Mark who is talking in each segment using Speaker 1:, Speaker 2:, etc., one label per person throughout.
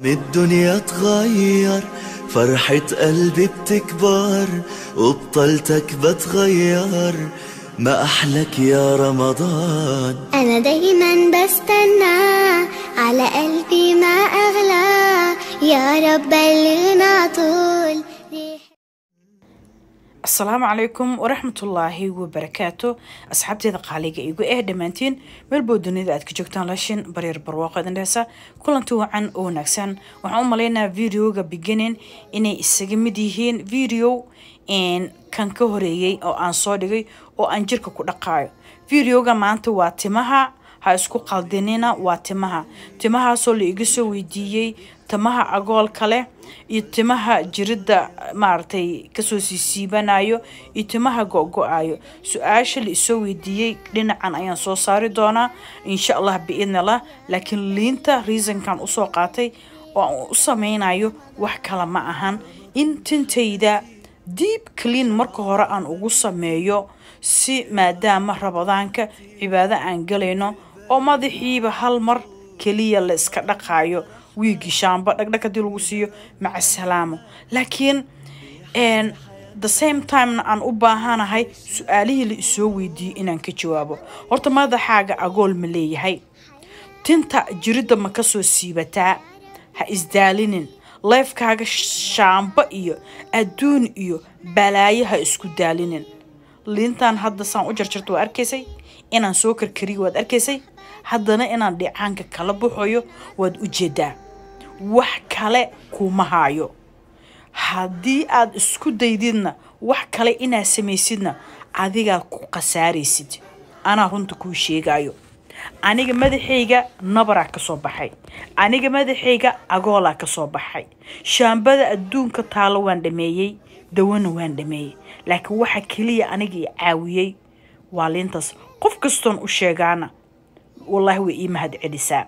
Speaker 1: من الدنيا تغير فرحة قلبي بتكبر وبطلتك بتغير ما أحلك يا رمضان
Speaker 2: أنا دايما بستنى على قلبي ما أغلى يا رب بلغنا طول ريح
Speaker 3: asalaamu calaykum waraxmatullaahi wabarakaatu asxaabteeda qaaliga igu eh dhammaantiin meelbow dunida aad ka joogtaan lashin baryar barwaaqo idindheesa kulanti wacan oo wanaagsan waxaan u maleynayaa videoga beginning inay isaga mid yihiin video kan ka horeeyey oo aan soo dhigay oo aan jirka ku dhaqaayo videoga maanta waa timaha ha isku qaldinina waa timaha timahaasoo la iga soo weydiiyey timaha agoolka leh iyo timaha jirida maaragtay kasoo siisiibanayo iyo timaha go-go-ayo su-aasha la isoo weydiiyey dhinacan ayaan soo saari doonaa insha allah biidnillah laakiin liinta reasonkan usoo qaatay oo aan u sameynayo wax kale ma ahan in tintayda deep clean marka hore aan ugu sameeyo si maadaama rabadaanka cibaado aan galayno oo madaxiiba hal mar keliya la iska dhaqaayo wiigii shaamba dhagdhag hadii lagu siiyo maca salaamo laakiin the same timena aan u baahanahay su-aalihii la isoo weydiiyey inaan ka jawaabo horta madaxaaga agool ma leeyahay tinta jiridda ma kasoo siibataa ha isdaalinin leefkaaga shaamba iyo adduun iyo balaayo ha isku daalinin liintan hadda saan u jarjarta waa arkaysay inaan soo karkariyo waad arkaysay haddana inaan dhicaanka kala baxayo waad u jeedaa wax kale kuma haayo haddii aad isku daydidna wax kale inaad samaysidna adigaad ku khasaaraysid anaa runta kuu sheegayo aniga madaxayga nabaraa kasoo baxay aniga madaxayga agoolaa kasoo baxay shaambada adduunka taalo waan dhameeyey dawana waan dhameeyey laakiin waxa keliya aniga i caawiyey waa liintaas qof kastoon u sheegaana wallaahi way ii mahad celisaa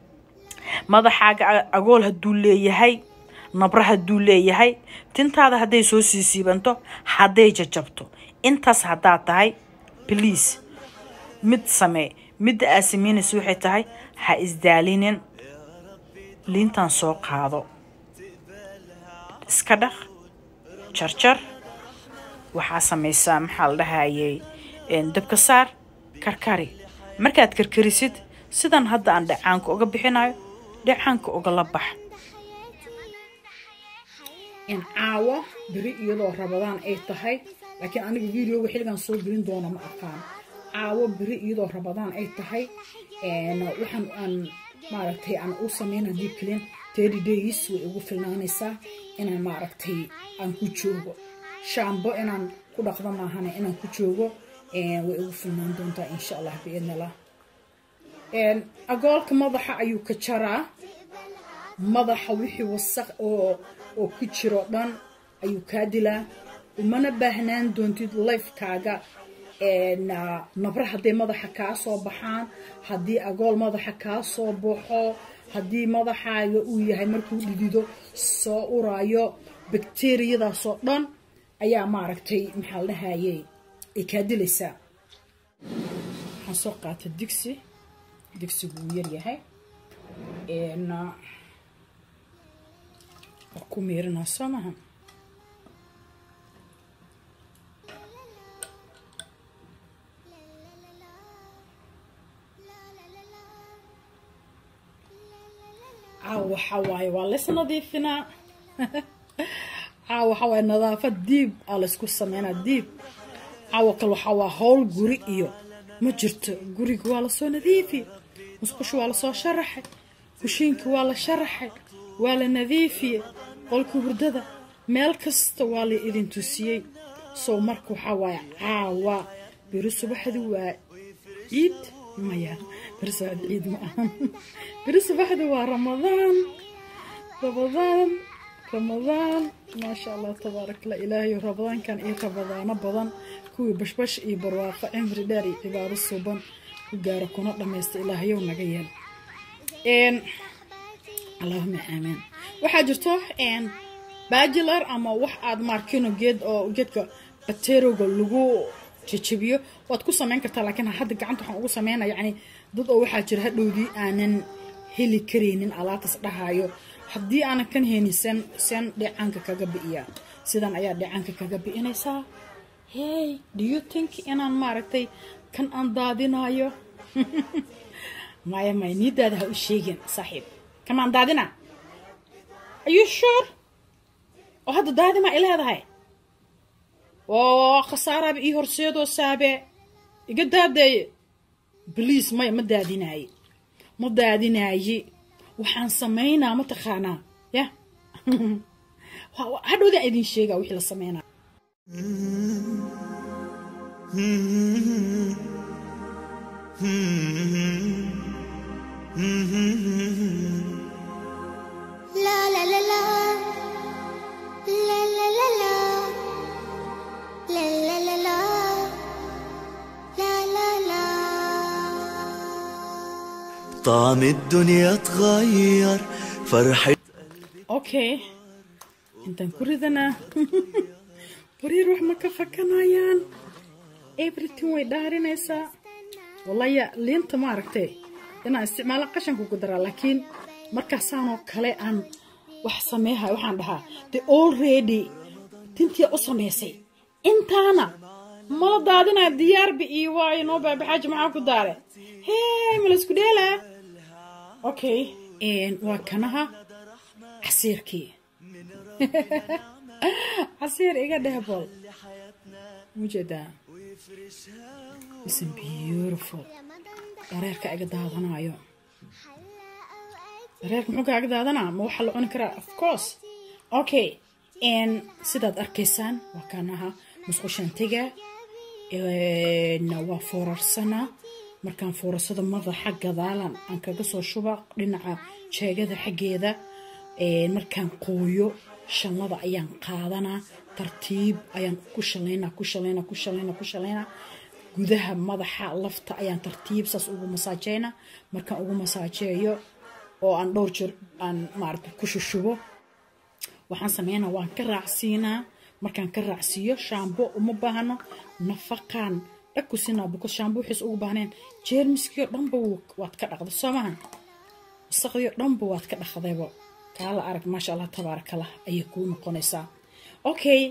Speaker 3: madaxaaga agool hadduu leeyahay nabra hadduu leeyahay tintaada hadday soo siisiibanto hadday jajabto intaas haddaad tahay bliase mid samee midda aad samaynaysa waxay tahay ha isdaalinin liintan soo qaado iska dhaq jarjar waxaa samaysaa maxaa la dhahayay dabka saar karkari markaad karkarisid sidan hadda aan dhacaanka uga bixinayo dhacaanka ugala bax
Speaker 4: caawo beri iyadoo rabadaan ay tahay laakiin aniga videoga xilligan soo gelin doona ma aqaan caawo beri iyadoo rabadaan ay tahay waxaan aan maaragtay aan u sameynaa deep clean thirty days way ugu filnaanaysaa inaan maaragtay aan ku joogo shaambo inaan ku dhaqdo maahane inaan ku joogo way ugu filnaan doontaa insha allah biidnillah agoolka madaxa ayuu ka jaraa madaxa wixii wasaq oo oo ku jiro dhan ayuu kaa dilaa umana baahnaan doontid lifekaaga nabra hadday madaxa kaa soo baxaan haddii agool madaxa kaa soo baxo haddii madaxaaga uu yahay markuu dhidido soo uraayo bakteriyadaasoo dhan ayaa maaragtay maxaa la dhahayey ay kaa dilaysaa waxaan soo qaata digsi digsigu wuu yaryahay waa ku miirinaa soo maha caawa waxaa waaye waa lays nadiifinaa caawa waxaa waaye nadaafad diib aa laysku sameynaa diib caawa kale waxaa waa howl guri iyo ma jirto guriga waa lasoo nadiifi musqusha waa lasoo sharaxay kushiinka waa la sharaxay waa la nadiifiyey qolka hurdada meel kasta waa la idin tusiyey sow marka waxaa waaye caawa beri subaxdi waa ciid maya beri subaxdi ciid ma ahan beri subaxdi waa ramadaan ramadaan ramadaan maasha allah tabaarak la ilaahay ramadaankan iyo ramadaano badan kuwii bashbash iyo barwaaqo cimri dheer iyo cibaado suuban ku gaaro kuna dhammaysta ilaahayow naga yeel allahuma aamiin waxaa jirto bajilar ama wax aad maarkino geed oo geedka bateroga lagu jajabiyo waad ku samayn kartaa laakiin hadda gacanta waxaan ugu sameynaa yacni dad oo waxaa jira hadhowdii aanan heli karaynin alaabtaas dhahayo haddii aanan kan haynin seen seen dheecaanka kaga bi'iyaa sidan ayaa dheecaanka kaga bi'inaysaa hey do you think inaan maaragtay kan aan daadinayo maya maya niidaada ha u sheegin saaxiib kan maan daadina are you sure oo hadda daadima i leedahay oo khasaaraaba ii horseedoo saabe iga daadeeye bliase maya ma daadinaaye ma daadinaaye waxaan samaynaa ma taqaanaa ya hadhowdaan idin sheegaa wixii la sameynaa
Speaker 2: La la la la La la la la La la la la La la la
Speaker 1: طعم الدنيا اتغير فرحة
Speaker 4: okay intaan ku ridanaa bariir wax ma ka fakanayaan everything way dhaarinaysaa wallaya liinta maaragtay inaan isticmaalo qashanku ku daraa laakiin markaasaanoo kale aan wax sameehay waxaan dhahaa the already tintii u samaysay intaana mala daadinaa diyaarba iyo waayo noo baabaxaaji maxaa ku daare hey mala isku dheelaa okay waa kanaha casiirkii casiir iga dhehbol mujeedaa isan beautiful dareerka iga daadanayo dareerka muxuu kaaga daadanaa ma waxaa la cuni karaa of course okay sidaad arkaysaan waa kanaha musqushantiga waa foorarsanaa markaan foorarsada madaxa gadaalan aan kaga soo shuba dhinaca jeegada xaggeeda markaan qooyo shanlada ayaan qaadanaa tartiib ayaan ku shalaynaa ku shalaynaa ku shalaynaa ku shalaynaa gudaha madaxa lafta ayaan tartiib saas ugu masaajeynaa markaan ugu masaajeeyo oo aan dhowr jir aan maaragta ku shushubo waxaan sameynaa waan ka raacsiinaa markaan ka raacsiiyo shaambo uma baahno nafaqaan dhag ku siinaa because shaambo wixiis ugu baahneen jeermiskii oo dhanba waad ka dhaqday soo maha wasaqdii oo dhanba waad ka dhaqdayba kaala arag maasha allah tabaarakallah ayay kuu noqonaysaa okay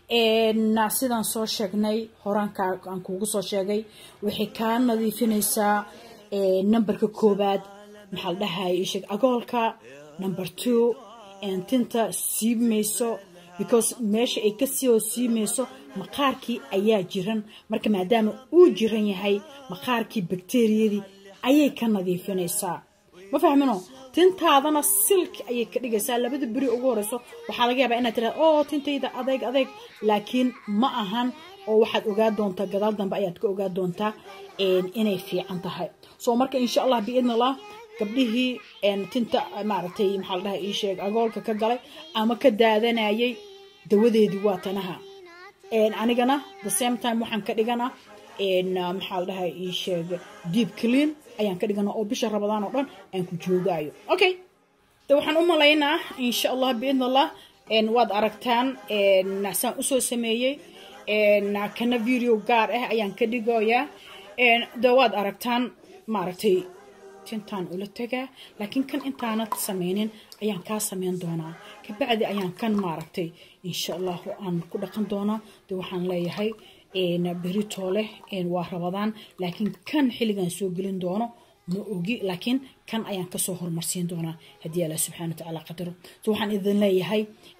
Speaker 4: sidaan soo sheegnay horaankaa aan kuugu soo sheegay waxay kaa nadiifinaysaa numberka koobaad maxaa la dhahaya isheeg agoolka number two tinta siibmayso because meesha ay ka soo siimayso maqaarkii ayaa jiran marka maadaama uu jiran yahay maqaarkii bakteriyadii ayay ka nadiifinaysaa ma fahmino tintaadana silki ayay ka dhigaysaa labada beri ugu horeyso waxaa laga yaabaa inaad tiraada oo tintayda adeeg adeeg laakiin ma ahan oo waxaad ogaa doontaa gadaal dambe ayaad ka ogaa doontaa inay fiican tahay so marka insha allah biidn allah gabdhihii tinta maaragtay maxaa la dhaha ii sheeg agoolka ka galay ama ka daadanayay dawadeedii waa tanaha anigana the same time waxaan ka dhigana maxaa la dhaha ii sheeg deep clean ayaan ka dhigana oo bisha rabadaan oo dhan aan ku joogaayo okay de waxaan u malaynaa insha allah biidn allah waad aragtaan saan usoo sameeyey kana video gaar ah ayaan ka dhigoyaa de waad aragtaan maaragtay tintaan ula tagaa laakiin kan intaanad sameynin ayaan kaa sameyn doonaa kabacdi ayaan kan maaragtay insha allahu aan ku dhaqan doonaa de waxaan leeyahay berito leh waa rabadaan laakiin kan xilligan soo gelin doono ma ogi laakiin kan ayaan kasoo horumarsiin doonaa haddii allah subxana watacaala qadaro so waxaan idin leeyahay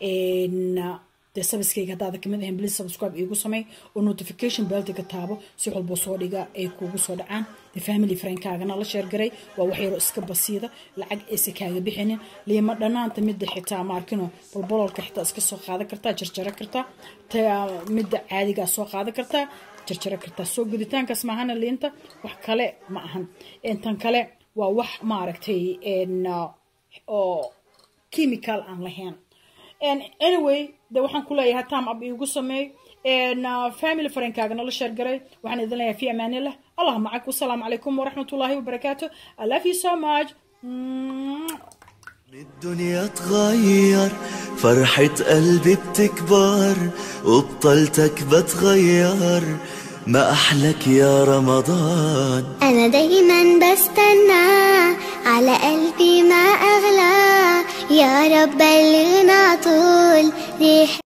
Speaker 4: dee sabiskayga haddaada kamid ahayn please subscribe iigu samey oo notification beltiga taabo si walbo soo dhiga ay kuugu soo dhacaan de family friendkaagana la sheergaray waa wax yaroo iska basiida lacag aysa kaaga bixinin liima dhanaanta midda xitaa maarkino bolbololka xitaa iska soo qaadan kartaa jarjaro kartaa midda caadigaa soo qaadan kartaa jarjaro kartaa soo guditaankaas maahana liinta wax kale ma ahan tan kale waa wax maaragtay oo chemical aan lahayn anyway de waxaan ku leeyahay tam ab iigu sameey family friendkaagana la sheergaray waxaan idin leeyahay fi amaanillah allah macak wasalaamu calaykum waraxmatullaahi wabarakaatu i love you so much
Speaker 1: الدنيا تغير فرحة قلبي بتكبر وبطلتك بتغير ما أحلك يا رمضان
Speaker 2: أنا دايما بستنى على قلبي ما أغلى يا رب بلغنا طول ريح